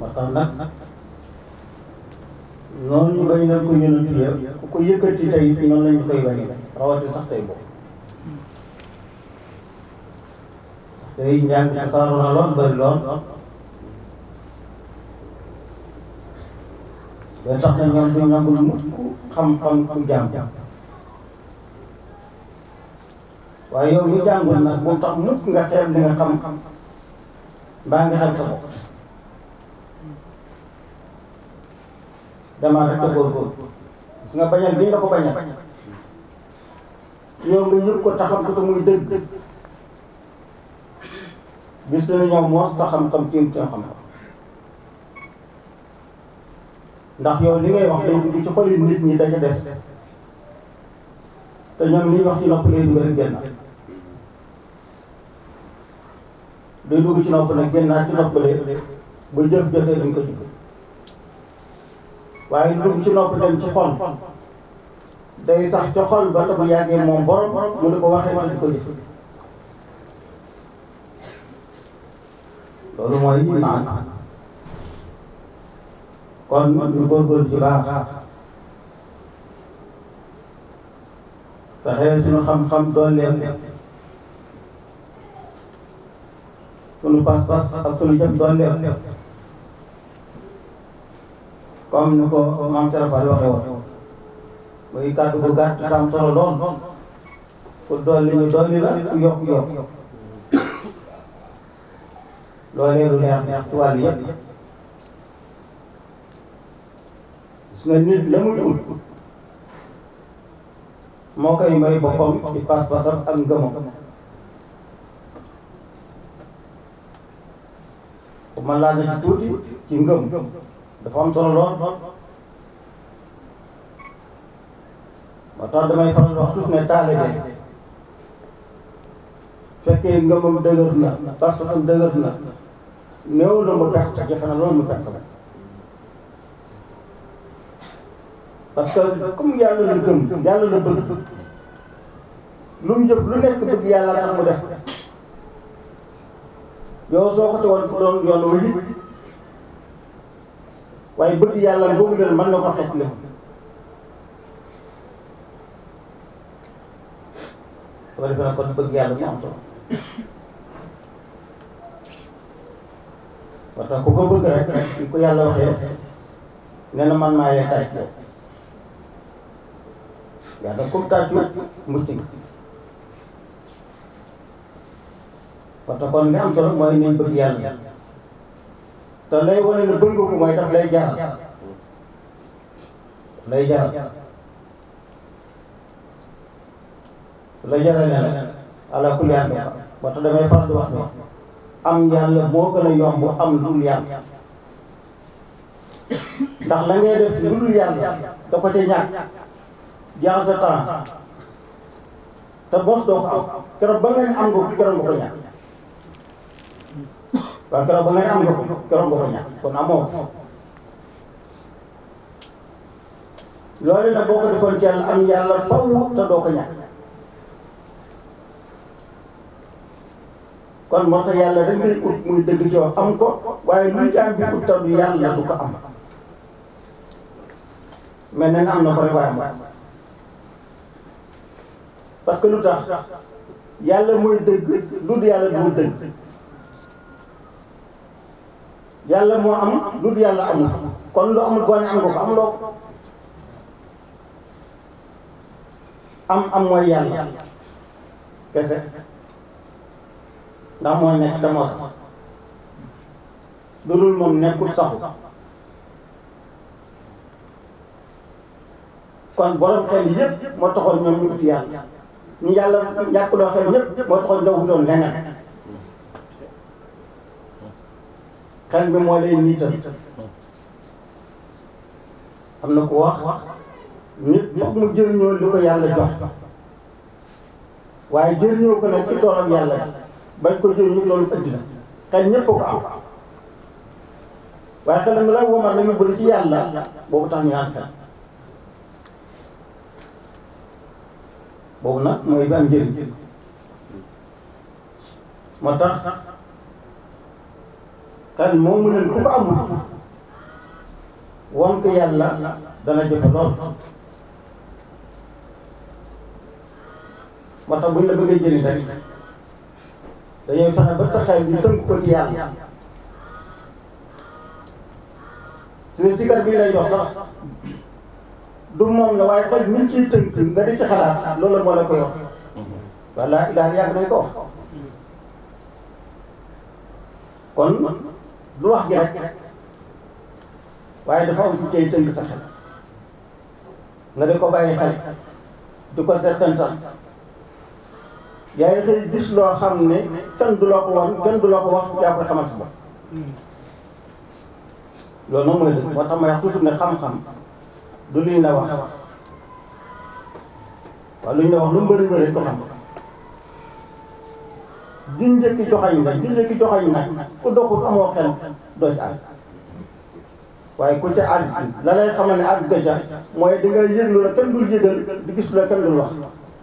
moo tax nag noonu ñu bañ leen ko yónent yëpp ku ko yëkkati tey it noonu lañu koy bañ rawati sax tey boobu tey njàng tasaaru na lool bëri lool ba tax na ñoom duñ nangul mukk xam-xam ku jàng waaye yow ñu jàngul nag bu tax mukk nga xeeb li nga xam mbaa nga xam sa bopp damaa rek a góorgóorlu gis nga bañal bi ñu la ko bañal yow nga yëg ko taxam ko te muy dëgg bis dina ñëw moos ta xam-xam tiim seen xam-xam ndax yow li ngay wax day dugg ci xoli nit ñi daca des te ñoom li ñuy wax ci nopp lay dugg rek génn day dugg ci nopp nag génnaat ci nopp lee bu jëf jëfee dañ ko jëf waaye dugg ci nopp dem ci xol day sax ca xol ba te bu yàggee moom borom mu di ko waxee wax di ko jëf loolu mooy naan kon ñu góorgóorlu ci baax fexe suñu xam-xam dooleem suñu pas-pas ak suñu jëf dooleem comme ni ko maam Serapal waxee woon muy kàddu bu gàtt te am solo lool ku dolli ñu dolli la ku yokk yokk loolee lu leer neex ci wàll yëpp gis nga nit la muy ut moo koy may boppam ci pas-pasam ak ngëmam bu ma laaj ci tuuti ci ngëm dafa am solo lool moo tax damay faral wax tuuti ne taalibe fekkee ngëmam dëgër na pas-pasam dëgër na néew na mu perte jafe na loolu mu perte la parce que comme yàlla la gëm yàlla la bëgg lu mu jëf lu nekk bëgg yàlla tax mu def yow soo ko tegoon fu doon yoon wu yi waaye bëgg yàlla boobu leen mën na ko xet li soo defee na kon bëgg yàlla mu am solo parce que ku ko bëgg rek ni ko yàlla waxee nee na man maa lay tàcc yow yàlla comme tàccu mucc nga parce que kon li am solo mooy nañ bëgg yàlla te lay wane ne bëgg ko mooy daf lay jaral lay jaral lay jaral ne la ala kulli haal ba tax damay faral di wax ne am yàlla moo gën a yomb am dul yàlla ndax la ngay def lu dul yàlla da ko ca ñàkk jaaxal sa temps te bos doo ko am keroog ba ngeen am nga ko keroog nga ko ñàkk waaw keroog ba ngeen am nga ko keroog nga ko ñàkk kon amoo ko loolu nag boo ko defoon ci yàlla am yàlla faw te doo ko ñàkk kon moo tax yàlla dañ koy ut muy dëgg ci wax am ko waaye luy jaam bi ut taw yàlla du ko am mais nee na am na ko rek waaye am parce que lu tax yàlla mooy dëgg lu dul yàlla du dëgg yàlla moo am lu dul yàlla amul kon lu amul boo ne am nga ko am loo ko am am mooy yàlla kese ndax mooy nekk te moo sax lu dul moom nekkul saxu kon borom xel yëpp moo taxoon ñoom ñu uti yàlla ñu yàlla ñàkkuloo xel yëpp moo taxoon nga wutoon leneen xel bi moo leen niital am na ku wax nit foog mu jëriñoo li ko yàlla jox waaye jëriñoo ko nag ci toolam yàlla bañ ko jëriñu loolu ëddi na xel ñëpp ko am waaye xel mi la womal la yóbbu ci yàlla boobu tax ñu naan xel boobu nag mooy bi am njëriñ moo tax xel moomu leen ku ko amul won ko yàlla dana jafe lool moo tax buñ la bëggee jëriñ rek dañuy fexe ba sa xel ñu tënk ko ci yàlla si ne sikar bii lay jox sax du moom la waaye xel niñ ciy tënk nga di ci xalaat loolu moo la ko yox walla ilaah yàgg nañ ko wax kon lu wax gi rek waaye dafa am fu cay tënk sa xel nga di ko bàyyi xel di ko settantal yaa ngi xëy gis loo xam ne kenn du loo ko wax kenn du loo ko wax yaa koy xamal sa bopp loolu moom mooy dëgg moo tax ma wax toujours ne xam-xam du luñ la wax waaw luñ la wax lu mu bëri bëri ko xam duñ njëkki joxañ nag duñ njëkki joxañ nag ku doxul amoo xel doo ci àgg waaye ku ca àgg la lay xamal ne àgg ga ca mooy di nga yëg lu la kenn dul yëgal di gis lu la kenn dul wax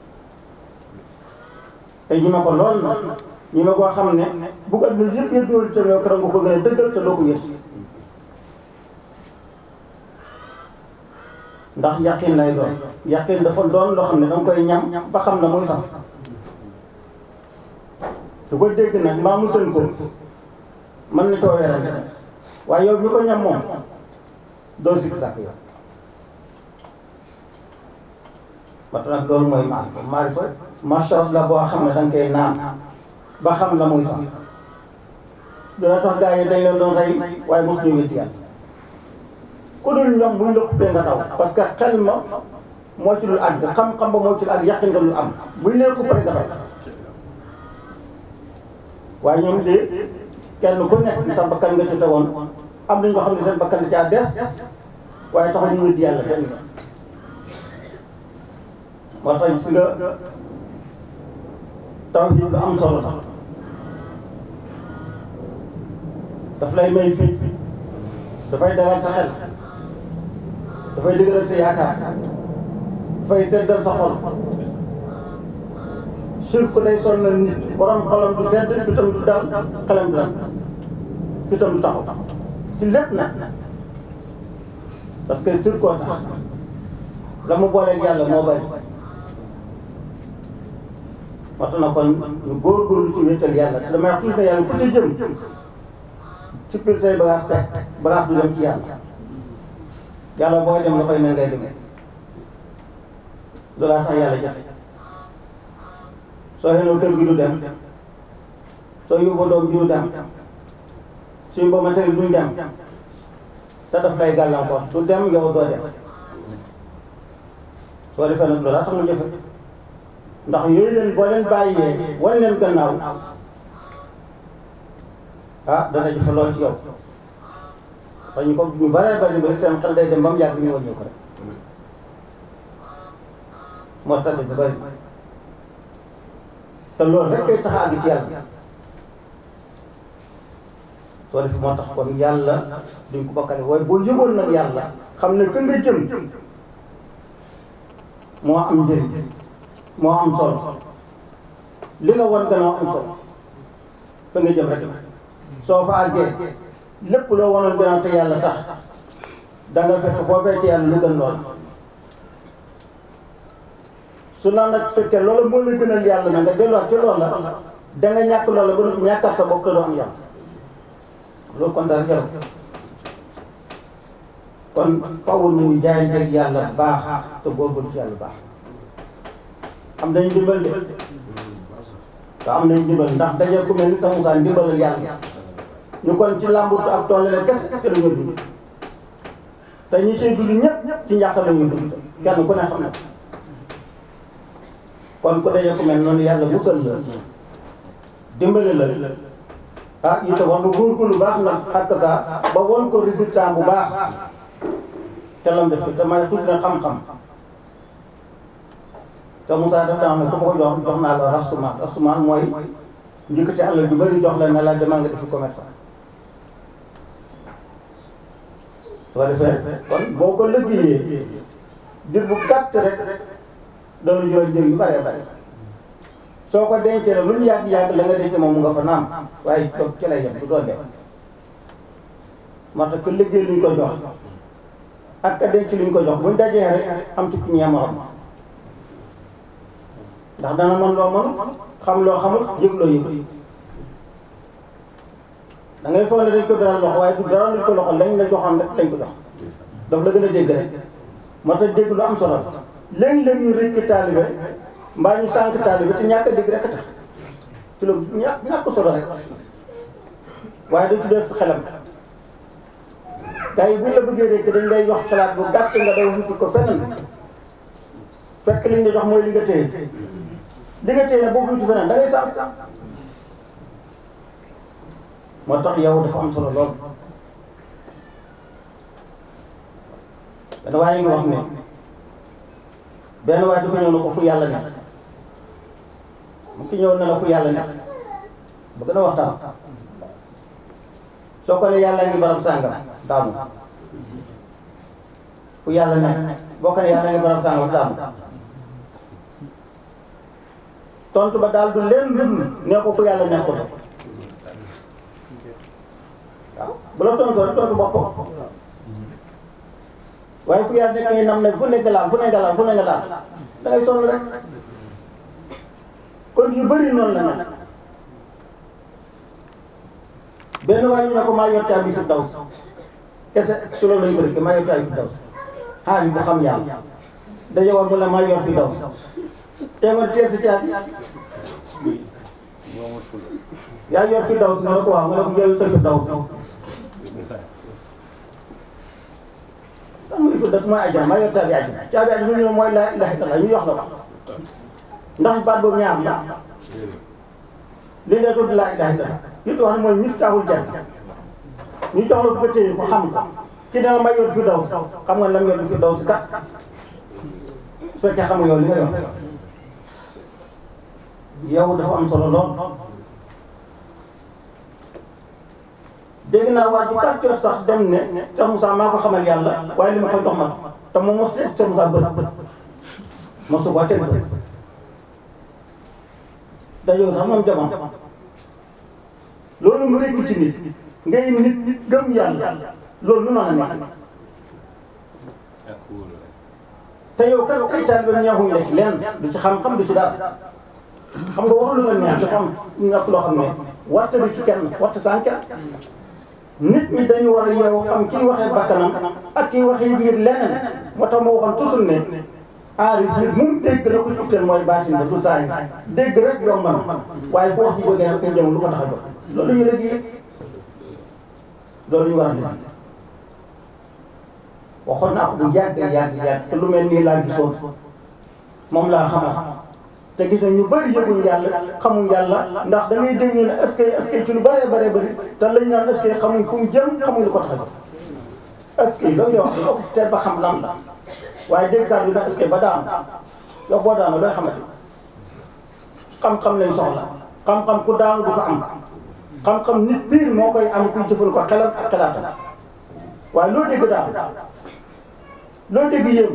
te ñi ma ko lool na ñi ma koo xam ne bu ko adduna yëpp yëpp doon ca yow keroog nga ko gën a dëggal te doo ko yëg ndax yàqin lay doon yàqin dafa doon loo xam ne danga koy ñam ba xam na muy sax du ko dégg nag mbaa mu sën ko mën na coo werante waaye yow mi ko ñam moom doo sikk sàkk yow ba tax nag loolu mooy maarifa maarifa masharab la boo xam ne danga koy naan ba xam la muy sax dina tax gaa yi dañ leen doon rey waaye mos ñu wéddi yàlla ku dul ñoom muy lëpp bee nga daw parce que xel ma moo ci dul àgg xam-xam ba moo ci dul àgg yàq nga dul am buy leen ko pare nga daw waaye ñoom de kenn ku nekk sa bakkan nga ci tegoon am nañu ko xam ne seen bakkan da caa des waaye taxul ñu wéddi yàlla kenn moo tax gis nga tawhid lu am solo sax daf lay may fii dafay dalal sa xel dafay dëgëral sa yaakaar dafay seddal sa xol sirk day sonnal nit borom xolam du sedd fitam du dal xelam du dal fitam du taxaw ci lépp nag parce que sirkoo tax la mu booleeg yàlla moo bari moo tax na kon ñu góorgóorlu ci wéetal yàlla te damay wax toujours ne yàlla ku ci jëm ci pil say bagaas teg bagaas du dem ci yàlla yàlla booy dem la koy ne ngay demee loolaa tax yàlla jafe soo xenoo kër gi du dem soo yóbboo doom ji du dem suñ boo matériel duñ dem te daf lay gàllankoor du dem yow doo dem soo defee nag loolaa tax mu jafe ndax yooyu leen boo leen bàyyee wan leen gannaaw ah dana jafe lool ci yow te ñu ko ñu baree bari ba seen xel day dem ba mu yàgg ñu wàññi ko rek moo tax dafa bari te loolu rek kay tax a àgg ci yàlla soo defee moo tax kon yàlla duñ ko bokkale waaye boo yëgoon nag yàlla xam ne ka nga jëm moo am njëriñ moo am solo li nga wan gannaaw am solo fa nga jëm rek soo fa àggee lépp loo wanoon gannaaw te yàlla tax da nga fekk foofee ci yàlla lu gën lool su la nag fekkee loolu moo la gënal yàlla na nga delluwaat ci loolu la da nga ñàkk loola ba noppi ñàkkaat sa bopp te doo am yàlla loolu kon daal jarul kon fawul ñu jaayanteeg yàlla baax te góorgóorlu ci yàlla baax am nañ ndimbal de te am nañ ndimbal ndax daje ku mel ni sa Moussa ndimbalal yàlla ñu kon ci làmbutu ak tool la kese kese la ñu dund te ñi siy dund ñëpp ci njàq la ñuy dund kenn ku ne xam na kon ku daje ku mel noonu yàlla musal la dimbali la ah itam wax nga góorgóorlu baax nag xàkk saa ba won ko résultat bu baax te lam def te may tuuti na xam-xam te Moussa dafa xam ne ku ma ko jox jox naa la rasumaan rasumaan mooy njëkk ci àll ju bëri jox la ne la demal nga defi commerce soo defee kon boo ko liggéeyee dir bu gàtt rek dana jural njëriñ yu bëree bëri soo ko dencee la lu ñu yàgg-yàgg la nga denc moom mu nga fa naam waaye toog ci lay yem du doon dem moo tax que liggéey luñ ko jox ak ka denc li ñu ko jox buñ dajee rek am ci ku ñee morom ndax dana mën loo mën xam loo xamul yëg loo yëg da ngay foog ne dañ ko beral loxo waaye du beral luñ ko loxo lañ la joxoon rek lañ ko jox daf la gën a dégg rek moo tax dégg lu am solo léeg-léeg ñu rëcc taalibe mbaa ñu sànq taalibe te ñàkk a dégg rek a tax ci lu ñàkk ñàkk solo rek waaye dañ ci def xelam gars yi buñ la bëggee rek dañ lay wax xalaat bu gàtt nga daw wuti ko feneen fekk liñ la jox mooy li nga téye li nga téye ne boo wuti feneen da ngay sànq moo tax yow dafa am solo lool benn waaye ngi wax ne benn waaye dafa ñëw na ko fu yàlla nekk mu ki ñëw na la fu yàlla nekk bëgg na waxtaan soo ko ne yàlla ngi barab sàngam daamu fu yàlla nekk boo ko ne yàlla ngi barab sàngam daamu tontu ba daal du leen dund ne ko fu yàlla nekkul waaw bu la tontu rek tontu boppam waaye fu yàlla nekk ngay nam ne fu nekk laal fu nekk laal fu nekk laal da ngay sonn rek kon yu bëri noonu la nag benn waaye ñu ne ko maa yor caabi fi daw kese su loolu lañ ko def maa yor caabi fi daw xaar yi bu xam yàlla daje woon mu ne maa yor fi daw te nga teel si caabi yaa yor fi daw nga ne ko waaw nga ne ko jël sa fi daw lan muy fi def mooy ajjana maa yor caabi ajjana caabi ajjana ñu ne mooy laa ilaaha illallaah ñu wax la ko ndax baat boobu ñaar la li nga tudd laa ilaaha illallaah li wax ne mooy miftaaxul janna ñu jox la ko téye ko xam ko ki dana ma yor fi daw xam nga lam yor fi daw si kat su fekkee xam nga yow li nga yor yow dafa am solo lool dégg naa waa ji kàccoor sax dem ne Cheikh Moussa maa ko xamal yàlla waaye li ma koy dox ma te moom mos teg Cheikh Moussa bët mosu ko teg bët dajoo sax moom jamono loolu mu rekk ci nit ngay nit gëm yàlla loolu lu mën a nekk te yow kat kay taalibe ñeexuñ la ci lenn du ci xam-xam du ci dara xam nga wax lu la neex dafa am ñàkk loo xam ne warta du ci kenn warta sànq nit ñi dañu war a yow xam kii waxee bakkanam ak kii waxee biir leneen moo tax ma waxoon toujours ne aari nit mu dégg la ko itteel mooy baatin ba du saa yi dégg rek yomb na waaye fu wax ji jógee rek jëm lu ko tax a jóg loolu ñu rek yi loolu ñu war a def waxoon naa ko bu yàgg yàgg yàgg te lu mel nii laa gisoon moom laa xamal te gis na ñu bëri yëguñ yàlla xamuñ yàlla ndax da ngay dégg ñu ne est-ce que est-ce que ci lu bëree bëree bëri te lañ naan est-ce que xamuñ fu mu jëm xamuñ lu ko tax a jóg est-ce que loolu yow wax te ba xam lan la waaye déggaat bi nag est-ce que ba daan yow boo daanu looy xamante xam-xam lañ soxla xam-xam ku daanu du ko am xam-xam nit biir moo koy am kuy jëfal ko xelam ak xalaatam waaye loo dégg daal loo dégg yéem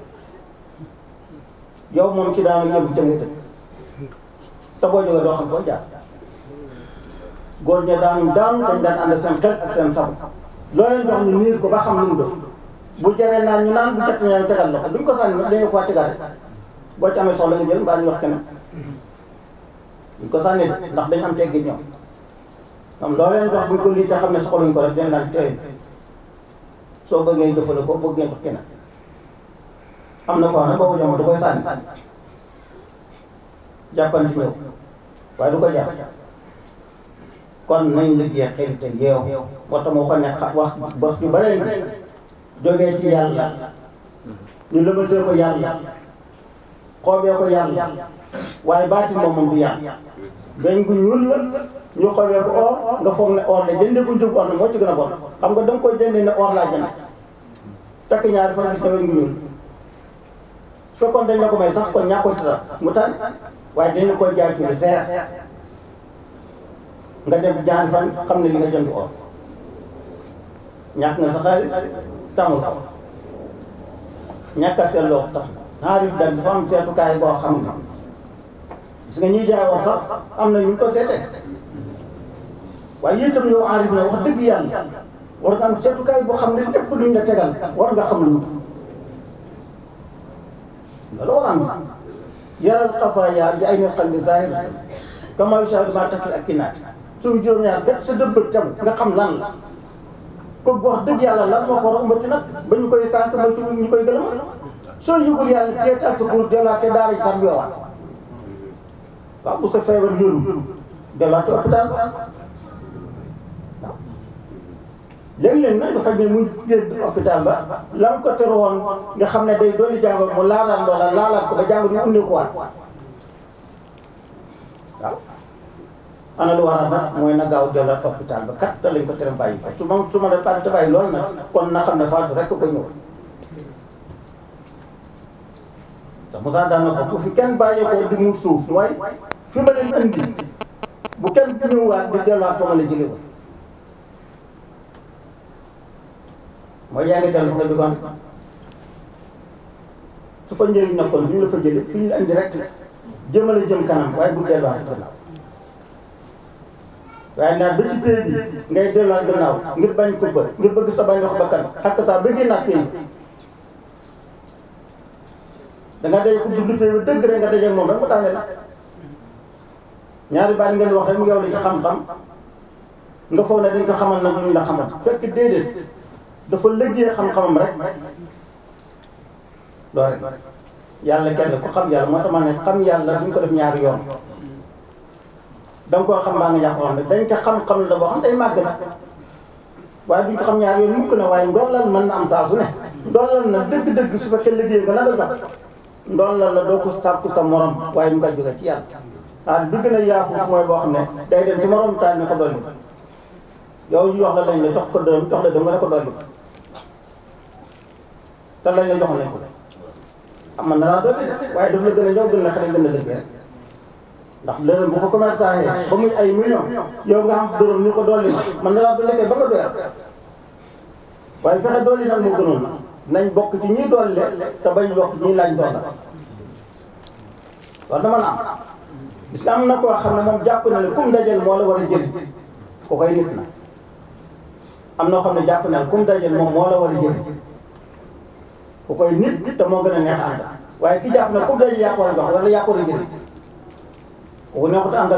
yow moom ci daanu yóbbu jëm dëkk te boo jógee doo xam foo jaar góor ña daanu daanu dañ daan ànd seen xel ak seen sabu loo leen jox ñu niir ko ba xam nu mu def bu jaree naan ñu naan bu jot ñu tegal la ko duñ ko sànni dañu ko tegal rek boo ci amee soxla nga jël mbaa ñu wax keneen duñ ko sànni ndax dañ am teggi ñoom am loo leen jox buñ ko lii te xam ne soxluñ ko rek dañ naan tey soo bëggee jëfandikoo bëgg ngeen jox keneen am na ko xam ne boobu jamono da koy sànni jàppanti ñëw waaye du ko jàpp kon nañ liggéey xel te yeew moo tax moo ko ne wax wax ju bare jógee ci yàlla ñu lëmasee ko yàlla xoobee ko yàlla waaye baati moom moom du yàlla dañ gu ñuul la ñu xoobee ko or nga foog ne or la jëndee ko njëg or la moo ci gën a bon xam nga da nga koy jëndee ne or laa jënd takk ñaari fan gis ne weñ gu ñuul su fekkoon dañ la ko may sax kon ñaa koy tara mu tànn waaye dañu koy jaay ci lu seer nga dem jaan fan xam ne li nga jënd or ñàkk nga sa xaalis tamul ko ñàkk a seetloo tax xaalis daal dafa am seetukaay boo xam ne gis nga ñuy jaay or sax am na ñu ko seetee waaye itam yow aarif na wax dëgg yàlla war nga am seetukaay boo xam ne lépp luñ la tegal war nga xam lu mu loolu war a am yaral xafaaya bi ay xal bi zahir kama yushahadu ma takil ak kinaat suñu juróom-ñaar kat sa dëbb tam nga xam lan la ko wax dëgg yàlla lan moo ko war a umbati nag ba ñu koy sànq ba ñu koy gëlëm soo yëgul yàlla teetaat sa pour delaate daara yi tar yoowaat waaw bu sa feebar yóru delaate hôpital waaw léeg-léeg nag nga faj ne muy génn hôpital ba la mu ko teroon nga xam ne day dolli jàngoro mu laalaat loola laalaat ko ba jàngoro yu undi ko waat waaw ana lu war a nag mooy na gaaw delluwaat hôpital ba kat te lañ ko tere bàyyi ko su ma su ma def te bàyyi loolu nag kon na xam ne faatu rek ko ñëw te Moussa daan na ko bu fi kenn bàyyeekoo di mu suuf mooy fi ma leen indi bu kenn ñëwaat di delluwaat fa ma la jëlee ko mooy yaa ngi dellu fa nga jógoon su fa njëriñ nekkoon duñu la fa jëlee fi ñu la indi rek jëmale jëm kanam waaye bu delluwaat gannaaw waaye naa ba ci pay bi ngay delluwaat gannaaw ngir bañ ko ba ngir bëgg sa bañ wax bakkan ak sa ba génnaat pay bi da nga day ko dund pay bi dëgg rek nga dajeeg moom rek mu tànne la ñaari baat ngeen wax rek mu yow la ci xam-xam nga foog ne dañ ko xamal nag ñu la xamal fekk déedéet dafa liggéey xam-xamam rek loolu rek yàlla kenn ku xam yàlla moo tax ma ne xam yàlla duñ ko def ñaari yoon da nga koo xam baa nga jàpp xam ne dañ ko xam-xam la boo xam day màgg na waaye duñ ko xam ñaari yoon mukk na waaye ndoolal mën na am saa su ne ndoolal na dëgg-dëgg su fekkee liggéey nga la nga jox ndoolal la doo ko sàkku sa morom waaye ñu koy jóge ci yàlla ah bi gën a yaafus mooy boo xam ne day dem ci morom taal ñu ko dolli yow ñu wax la lañ la jox ko dërëm jox la dem nga ne ko dolli te lañ la jox nañ ko am na naa dolli waaye daf la gën a ñëw gën la xale gën a dëgg rek ndax leneen bu ko commerçant yi ba muy ay millions yow nga am dërëm ni ko dolli ma man na laa dolli kay ba nga doyal waaye fexe dolli nag moo gënoon nañ bokk ci ñi dolli te bañ bokk ci ñi laaj dolla war na mën a am gis am na koo xam ne moom jàpp na ne kum dajal moo la war a jëli ko koy nit na am na xam ne jàpp na ne kum dajal moom moo la war a jëli ku koy nit te moo gën a neex ànd waaye ki jàpp ne kum dajal yaa ko war a jox wala yaa ko war a jëli kooku neexut àndal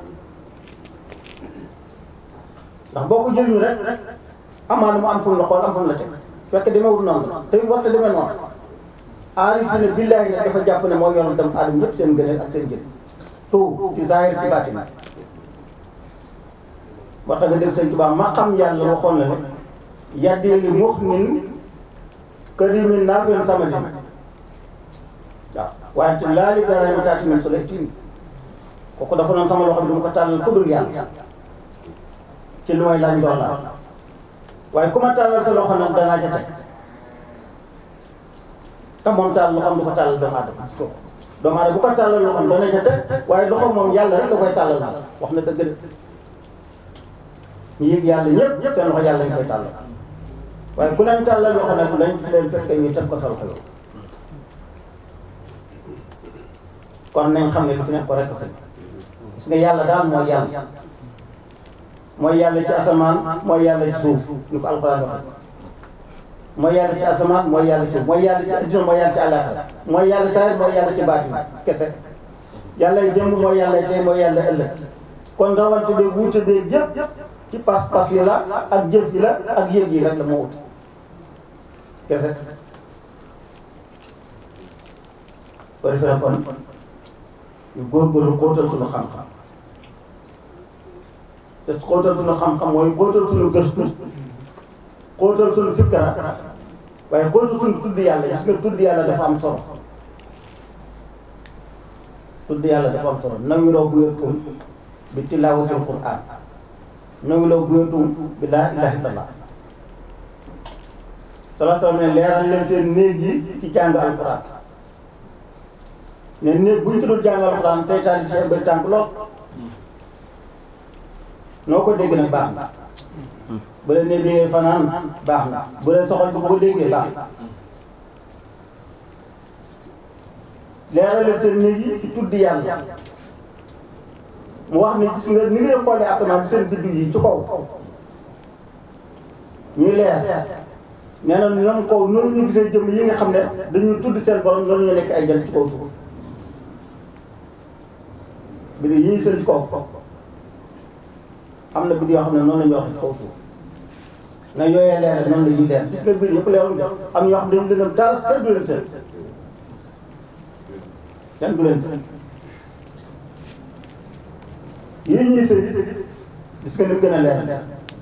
ndax boo ko jëluñu rek amaana mu am fu mu la xool am fu mu la teg fekk demewul noonu te warta demee noonu aarifi ne billaahi ne dafa jàpp ne moo yoroon dem aadama ñëpp seen gëneel ak seen jël tout ci zahir ci baatin wax nga dégg sëñ Tuubaa ma xam yàlla waxoon na ne yaddee li mux nin karimin naa fen sama si waaw waaye te laali garami taati min su lay tiim kooku dafa noonu sama loxo bi du ma ko tàllal ku dul yàlla ci lu may laaj ndox la waaye ku ma tàllal sa loxo nag danaa ca teg te moom tàll loxoom du ko tàllal doomu aadama gis ko doomu aadama bu ko tàllal loxoom dana ca teg waaye loxo moom yàlla rek da koy tàllal na wax na dëgg de ñu yëg yàlla ñëpp seen loxo yàlla ñu koy tàllal waaye ku leen tàllal loxo nag lañ leen fekk ñu teg ko sa loxo yow kon nañ xam ne li fi nekk ko rek a fekk gis nga yàlla daal mooy yàlla mooy yàlla ci asamaan mooy yàlla ci suuf ñu ko alxuraan waxee mooy yàlla ci asamaan mooy yàlla ci suuf mooy yàlla ci adduna mooy yàlla ci àllaaxira mooy yàlla saa mooy yàlla ci baatin kese yàlla yi démb mooy yàlla tey mooy yàlla ëllëg kon rawante bi wuute bi yëpp ci pas-pas yi la ak jëf yi la ak yëg yi rek la moo wut kese ko defee na kon ñu góorgóorlu xóotal suñu xam-xam te xóotal suñu xam-xam mooy xóotal suñu gëstu xóotal suñu fikkara waaye xóotal suñu tudd yàlla gis nga tudd yàlla dafa am solo tudd yàlla dafa am solo nawi loo buyetum bi tilaawatil qur'an nawi loo buyetum bi laa ilaha illallah sala sala ne leeral leen seen néeg yi ci jàng alquran ne néeg bu ñu tuddul jàng alquran seytaan yi ci bëri tànk lool noo ko dégg nag baax na bu leen ne déggee fanaan baax na bu leen soxal bu ko déggee baax na leeral leen seen néeg yi ci tudd yàlla mu wax ne gis nga ni ngay xoolee asamaan seen biddu yi ci kaw ñuy leer nee na ñoom kaw noonu ñu gisee jëm yi nga xam ne dañuy tudd seen borom noonu ñu nekk ay jant ci kaw suuf bi yi ñuy seen ci kaw am na bid yoo xam ne noonu la ñuy wax ci kaw suuf na yooyee leer noonu la ñuy leer gis nga biir yëpp leerul am ñoo xam ne dañu leen taal kenn du leen seen kenn du leen seen yii ñuy seen gis nga ni mu gën a leer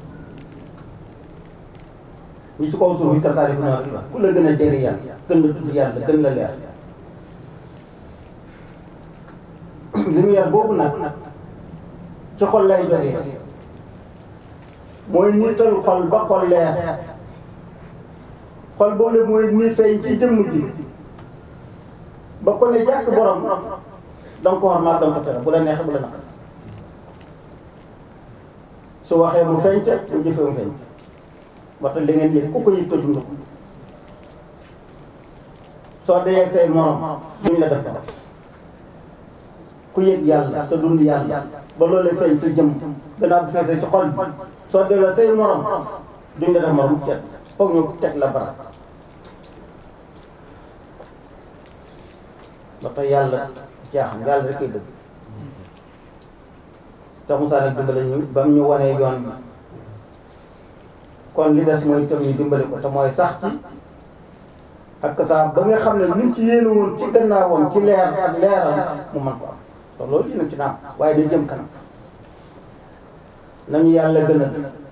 ñi ci kaw suuf yi kasaari ko noonu ku la gën a jege yàlla gën la tudd yàlla gën la leer lumière boobu nag ci xol lay jógee mooy niital xol ba xol leer xol boobu mooy nii feeñ ci jëmm ji ba ko ne jàkk borom danga ko xormaat danga ko tere bu la neexee bu la naqari su waxee mu feeñ ca su jëfee mu feeñ ca waxta li ngeen yëg ku ko yëg ko dund ko soo dee say morom duñ la def dara ku yëg yàlla te dund yàlla ba loolu feeñ sa jëm gannaaw bu feesee ci xol bi soo delloo say morom duñ la def morom ceeb foog ñu teg la bara ba tax yàlla jaaxam yàlla rek koy dëgg te Moussa nag dimbale ñu ba mu ñu wanee yoon bi kon li des mooy itam ñu dimbale ko te mooy sax ci ak saa ba nga xam ne luñ ci yéene woon ci gannaawam ci leer ak leeram mu mën ko am te loolu dinañ ci naam waaye day jëm kanam nañu yàlla gënal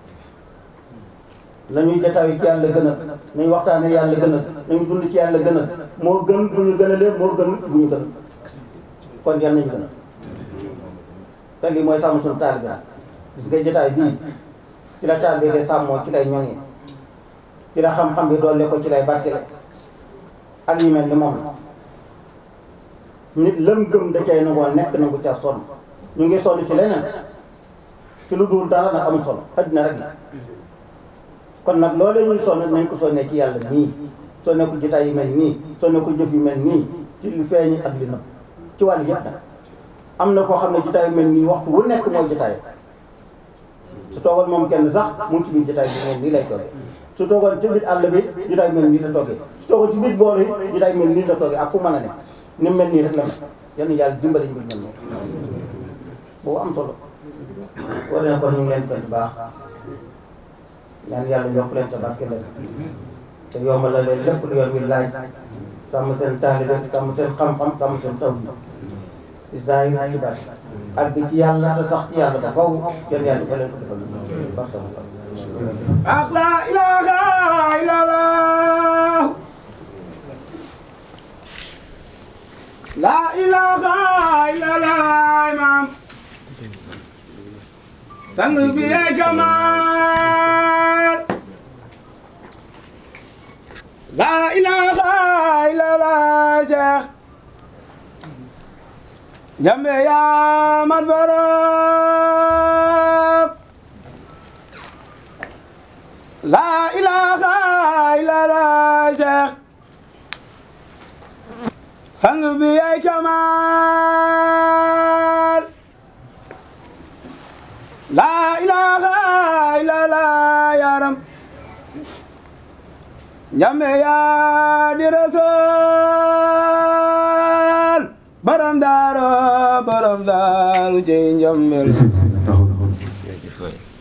nañuy jataayu ci yàlla gënal nañu waxtaane yàlla gënal nañu dund ci yàlla gënal moo gën bu ñu gënalee moo gën bu ñu gënal kon yàlla nañu gënal te lii mooy sàmm suñu taal bi gis nga jotaay bii ci la taal bi de sàmmoo ci lay ñoŋee ci la xam-xam bi doole ko ci lay barkele ak yu mel ni moom nit lëm gëm da cay nangoo nekk nangu ca sonn ñu ngi sonn ci leneen ci lu dul dara nag amul solo addina rek la kon nag loolee ñuy sonn nañ ko sonnee ci yàlla nii sonnee ko jotaay yu mel nii sonnee ko jëf yu mel nii ci lu feeñ ak li nëbb ci wàll yëpp nag am na koo xam ne jotaay yu mel nii waxtu wu nekk mooy jotaay su toogoon moom kenn sax mu ngi ci biir jotaay bi mel nii lay toogee su toogoon ci biir àll bi jotaay mel nii la toogee su toogoon ci biir bool yi jotaay mel nii la toogee ak fu mën a ne ni mel nii rek la mel yal na yàlla dimbali ñu mel noonu boobu am solo war na kon ñu ngi leen sant baax ñaan yàlla yokk leen sa barke leen te yombal la leen lépp lu yoon wi laaj sàmm seen taalibe sàmm seen xam-xam sàmm seen taw yi ci zahir ci baat ak ci yàlla te sax ci yàlla ba faw yéen yàlla fa leen ko defal par sama ak la ilaha illallah la ilaha illallah imam sang bi ay kamal la ilaha illallah cheikh jambe ya mat borom la ilaha illallah cheikh sang bi ay kamal la ilaha illallah yaram jambe ya di rasul borom daaro borom daaru cey njammel taxaw taxaw